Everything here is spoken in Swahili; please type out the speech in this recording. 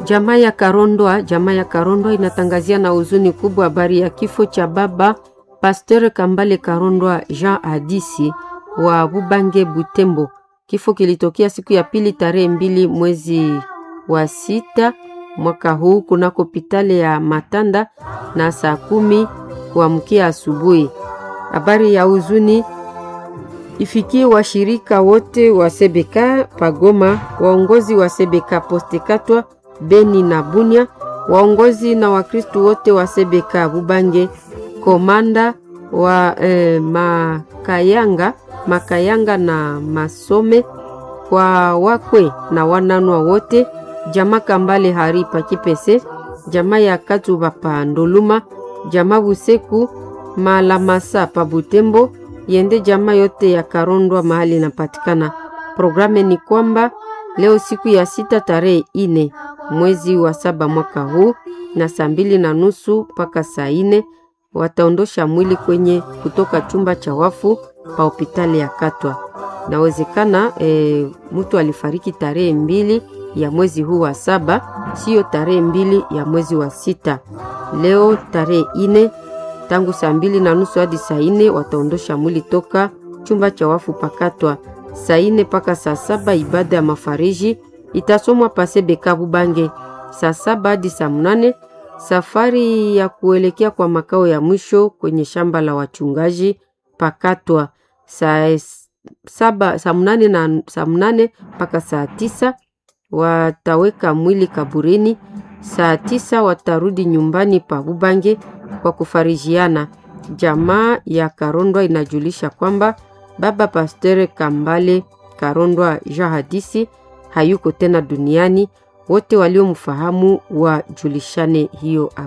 Jamaa ya Karondwa, jamaa ya Karondwa inatangazia na huzuni kubwa habari ya kifo cha baba Pasteur Kambale Karondwa Jean Hadisi wa Bubange Butembo. Kifo kilitokea siku ya pili tarehe mbili mwezi wa sita mwaka huu kunako hospitali ya Matanda na saa kumi kuamkia asubuhi. Habari ya huzuni ifikie washirika wote wa Sebeka Pagoma, waongozi wa Sebeka Postekatwa Beni na Bunia, waongozi na Wakristu wote wa Sebeka Bubange, komanda wa eh, Makayanga Makayanga na Masome, kwa wakwe na wananwa wote, jamaa Kambale hari Pakipese, jamaa ya Katuba pa Ndoluma, jamaa Buseku Malamasa pa Butembo, yende jamaa yote ya Karondwa mahali inapatikana. Programe ni kwamba leo siku ya sita tarehe ine mwezi wa saba mwaka huu na saa mbili na nusu mpaka saa ine wataondosha mwili kwenye kutoka chumba cha wafu pa hospitali ya Katwa. Nawezekana e, mtu alifariki tarehe mbili ya mwezi huu wa saba, siyo tarehe mbili ya mwezi wa sita. Leo tarehe ine tangu saa mbili na nusu hadi saa ine wataondosha mwili toka chumba cha wafu pakatwa. Saa ine mpaka saa saba ibada ya mafariji itasomwa pasebeka Bubange. Saa saba hadi saa mnane safari ya kuelekea kwa makao ya mwisho kwenye shamba la wachungaji pakatwa. Saa saba saa mnane na saa mnane mpaka saa tisa wataweka mwili kaburini. Saa tisa watarudi nyumbani pa Bubange kwa kufarijiana. Jamaa ya Karondwa inajulisha kwamba baba Pasteur Kambale Karondwa Jean Hadisi hayuko tena duniani. Wote waliomfahamu wajulishane hiyo